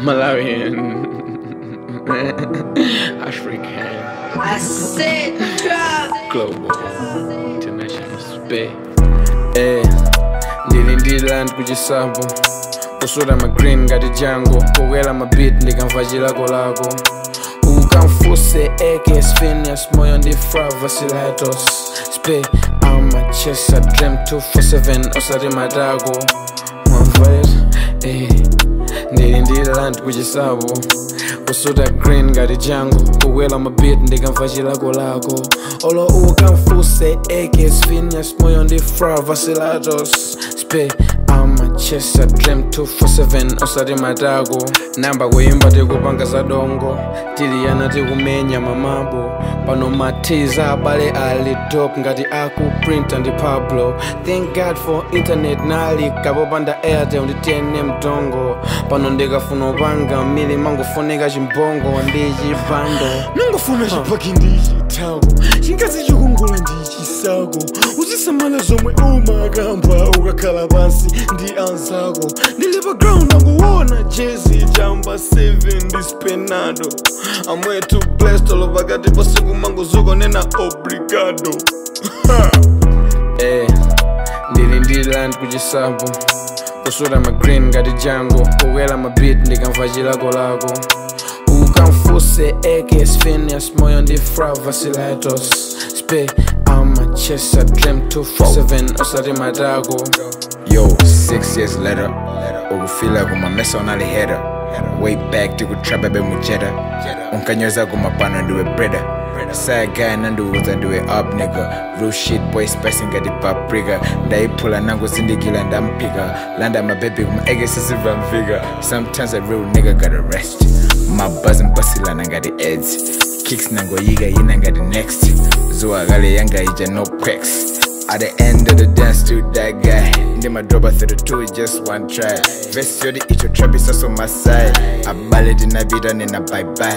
Malawian, African, I said drop. global, international space. Eh, ndili ndiland kuchisambo kusuda magreen ngati jango kukwera mabit ndikamva chilako lako ukamfuse eke sphineas moyo ndi frava silatos spe amachesa dream 247 osati matako mwamvaet eh, ndili ndiland kuchisambo kusuda green ngati jango kukwera mabit ndikamva chilako lako olo ukamfuse eke sphineas moyo ndi frava silatos spe amachesa dream 247 osati matako namba kuyimba tikupanga zadongo tiliyana tikumenya mamabo pano matiza abale ali dop ngati akuprinta ndi pablo thank god for internet nali kapopanda airtel nditiyene mtongo pano ndikafuna upanga mili mangofunika chimbongo ndi chipando nangofuna chipaki ndi chitako chingazi chokungula ndi chisako uzisamala zomwe umakamba ukakhala pansi ndi anzako ndili pa ground anguwona jezi chamba 7 ndi spenado amwetu blestolo pakati pasiku mangozuko nena obrigado eh, ndili ndi land kuchisambo kusuda magreen ngati jango kukwera mabit ndikamva chilako lako ukamfuse eke sphineas moyo ndi frava silatos spe amachesa dream 247 osati matako Yo, six years later, ukufila kumamesa unalihera way back tikutrapa bemujeda unkanyoza kumapano ndiwe breda saya guy nandiuza ndiwe up nigga real shit boy spicy ngati paprika ndaiphula nangu zindikila ndampika landa mabebi kumaekesisivamvika sometimes a real nigga gotta rest mabazi mpasilana ngati eds kicks nangoyika yina ngati next zuwa kale yanga ija no quacks At the end of the dance to that guy Ndi my drop through the two just one try Vest yodi icho trap is also my side Abale dinabita nina bye bye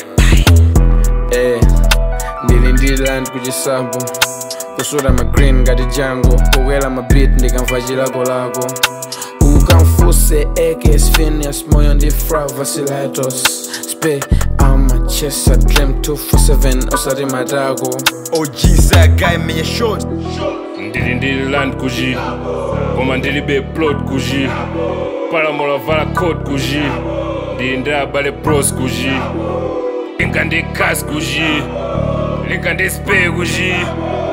eh, ndili ndi land kuchisambo kusuda magreen ngati jango kukwera mabit ndikamva chilako lako ukamfuse eke sphineas moyo ndi frava silatos spe amachesa dream 247 osati matako OG that guy menya short ndili ndili land kuji koma ndilibe plot kuji palamola vala code kuji ndili ndi abale pros kuji linga ndi kas kuji linga ndi spe kuji